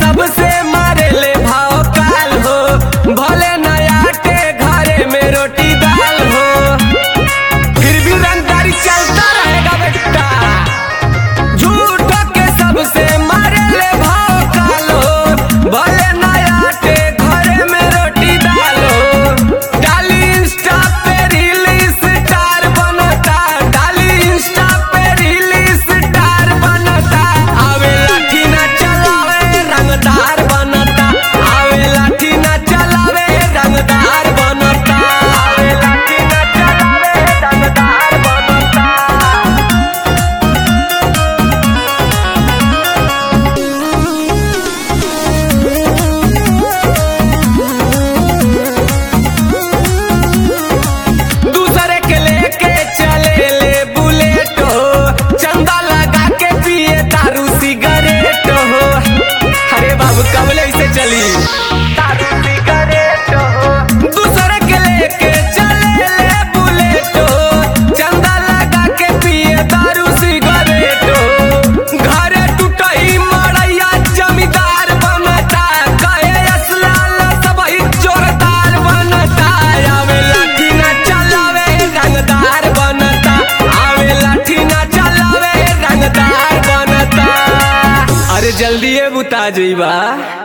सबसे मारे ले भाव काल हो भले नया के घरे में रोटी दाल हो फिर भी रंगदारी चलता रहेगा बेटा झूठ के सबसे मारे ले भाव काल हो भले नया के घरे में रोटी दाल हो डाली इंस्टा पे रील स्टार बनता डाली इंस्टा पे रील स्टार बनता आवे लाठी ना चलावे रंगदार बनता आवे लाठी ना चलावे रंगदार बनता आवे लाठी ना चलावे रंगदार बनता दूसरे के लेके चले ले बुलेट हो चंदा लगा के पिए दारू सिगरेट हो अरे बाबू कबले से चली दारू सिगरेट हो दूसरे के लेके चले ले बुलेट हो चंदा लगा के पिए दारू सिगरेट हो घरे टूटई मड़ैया जमींदार बनता कहे असलाल सबही जोरदार बनता आवे लाठी ना चलावे रंगदार बनता आवे लाठी ना चलावे रंगदार बनता अरे जल्दी बुता जइबा